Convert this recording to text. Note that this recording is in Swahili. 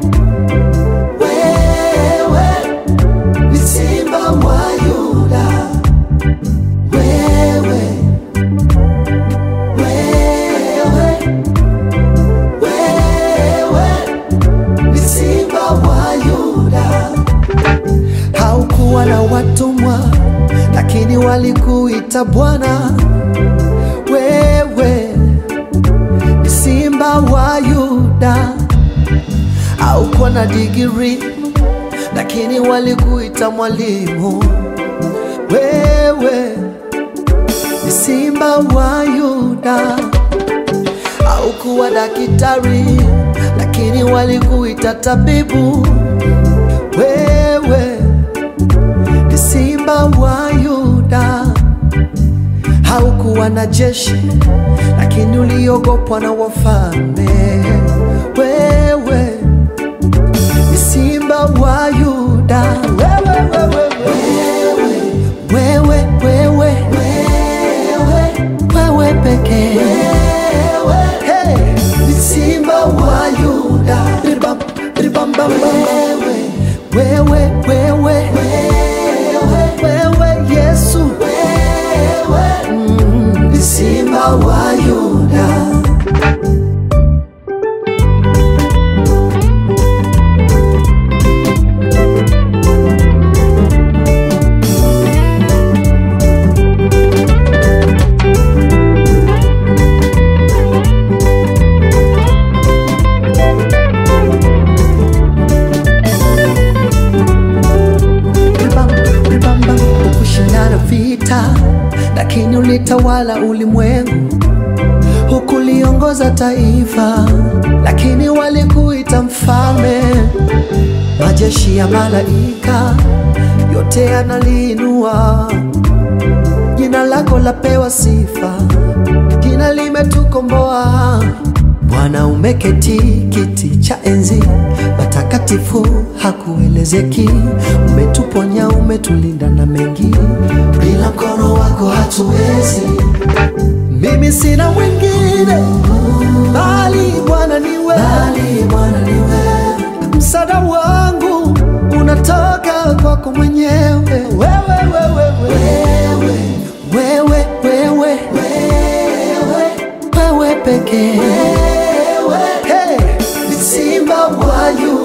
wewe ni simba wa Yuda, wewe, wewe, wewe ni simba wa Yuda. Haukuwa na watumwa, lakini walikuita Bwana. Wewe ni simba wa Yuda. Haukuwa na digiri, lakini walikuita mwalimu. Wewe ni simba wa Yuda. Haukuwa daktari, lakini walikuita tabibu. Wewe ni simba wa Yuda. Haukuwa na jeshi, lakini uliogopwa na wafalme. Wewe ni simba wa Yuda. Wewe, wewe, wewe, wewe, wewe, wewe, wewe pekee. Hey, ni simba wa Yuda. Ribam, ribam, bam, bam. Wewe, wewe, wewe, wewe, Yesu. Mm, ni simba wa Yuda. Ribam, ribam, bam, hukushindana vita, lakini ulitawala ulimwengu, hukuliongoza taifa, lakini walikuita mfalme. Majeshi ya malaika yote yanaliinua jina lako, lapewa sifa, jina limetukomboa. Bwana umeketi kiti cha enzi, matakatifu hakuelezeki. Umetuponya, umetulinda na mengi, bila mkono wako hatuwezi. Mimi sina mwingine bali Bwana niwe, bali Bwana niwe. Msaada wangu unatoka kwako mwenyewe, wewe, wewe, wewe, wewe, wewe, wewe, wewe pekee. Hey, ni simba wa Yuda.